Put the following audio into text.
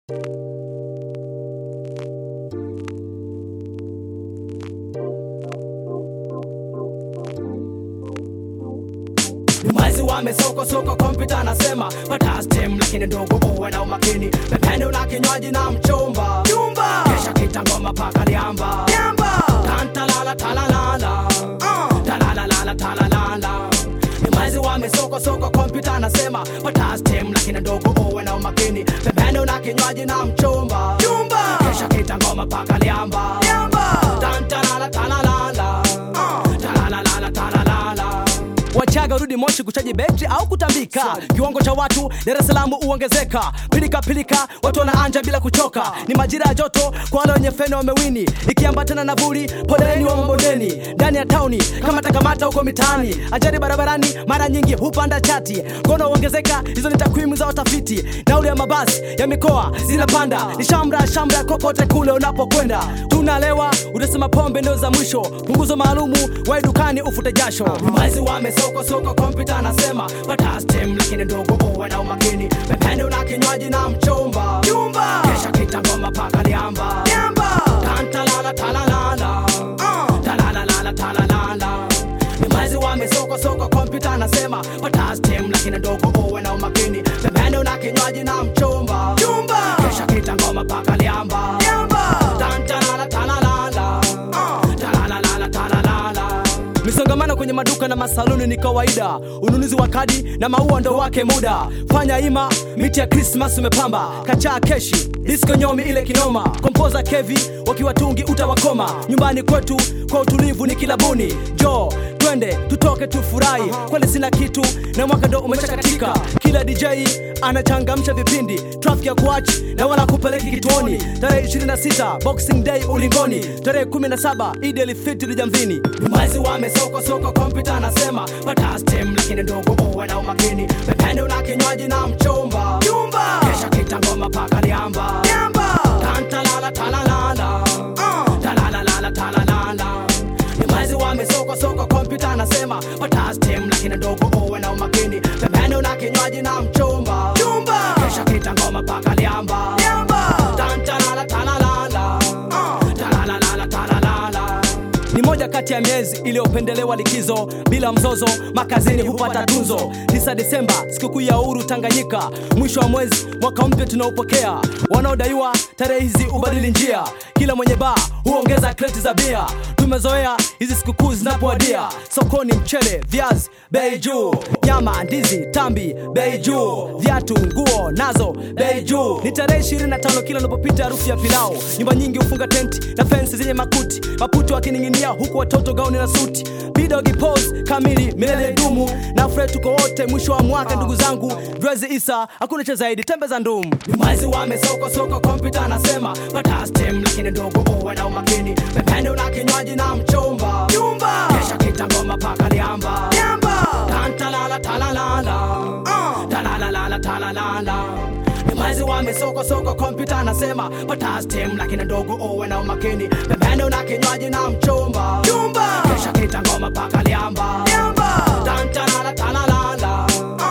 Mwezi wamesoko soko kompyuta anasema pata stem lakini ndogo uwe na umakini pependo na kinywaji na mchumba Chumba. kesha kitangoma paka liamba Yamba. tantalala talalala Uh. talalala talalala ni mwezi wamesoko soko kompyuta anasema pata stem lakini ndogo uwe na umakini pependo na kinywaji na mchumba Chumba. kesha kitangoma paka liamba Yamba. tantalala talalala Uh. talalala talalala wachaga rudi moshi kuchaji betri au kutambika kiwango cha watu dar es salaam huongezeka pilika pilika watu wanaanja bila kuchoka ni majira ya joto kwa wale wenye feni wamewini ikiambatana na vuli poleni wa mabondeni ndani ya tauni kama takamata huko mitaani ajali barabarani mara nyingi hupanda chati ngono huongezeka hizo ni takwimu za watafiti nauli ya mabasi ya mikoa zinapanda ni shamra shamra kokote kule unapokwenda tunalewa utasema pombe ndio za mwisho punguzo maalumu wa dukani ufute jasho mwezi wa mesoko soko kompyuta anasema pata stem lakini ndogo uwe na umakini pependo na kinywaji na mchumba Chumba. kesha kitangoma paka liamba Yamba. tantalala talalala Uh. talalala talalala ni mwezi wa mesoko soko kompyuta anasema pata stem lakini ndogo uwe na umakini pependo na kinywaji na mchumba Chumba. kesha kitangoma paka liamba Yamba. tantalala talalala Uh. Talalala, talalala. misongamano kwenye maduka na masaluni ni kawaida ununuzi wa kadi na maua ndo wake muda fanya ima miti ya krismas umepamba kachaa keshi disko nyomi ile kinoma kompoza kevi wakiwa tungi utawakoma nyumbani kwetu kwa utulivu ni kilabuni jo twende tutoke tufurahi kweli sina kitu na mwaka ndo umeshakatika kila dj anachangamsha vipindi trafiki ya kuachi na wala kupeleki kituoni tarehe 26 boxing day ulingoni tarehe 17 idi elfitri jamvini ni mwezi wa mesoko soko kompyuta anasema pata stem lakini ndogo uwe na umakini pependo na kinywaji na mchumba Chumba. kesha kitangoma paka liamba Yamba. tantalala talalala Uh. talalala talalala ni mwezi wa mesoko soko kompyuta anasema pata stem lakini ndogo uwe na umakini pependo na kinywaji na mchumba Chumba. kesha kitangoma paka liamba Yamba. tantalala talalala Uh. talalala talalala ni moja kati ya miezi iliyopendelewa likizo bila mzozo makazini hupata tunzo 9 disemba sikukuu ya uhuru tanganyika mwisho wa mwezi mwaka mpya tunaopokea wanaodaiwa tarehe hizi ubadili njia kila mwenye baa huongeza kreti za bia tumezoea hizi sikukuu zinapoadia sokoni mchele viazi bei juu nyama ndizi tambi bei juu viatu nguo nazo bei juu ni tarehe 25 kila unapopita harufu ya pilau nyumba nyingi hufunga tenti na fensi zenye makuti maputo akining'inia huku watoto gauni na suti bidogi pose kamili milele dumu na fre tuko wote mwisho wa mwaka ndugu zangu drezi isa hakuna cha zaidi tembe za ndumu ni mwezi wa mesoko soko kompyuta anasema pata stem lakini ndogo uwe na umakini pependo na kinywaji na mchumba Chumba. kesha kitangoma paka liamba Yamba. tantalala talalala Uh. talalala talalala ni mwezi wa mesoko soko kompyuta anasema pata stem lakini ndogo uwe na umakini pependo na kinywaji na mchumba Chumba. kesha kitangoma paka liamba Yamba. tantalala talalala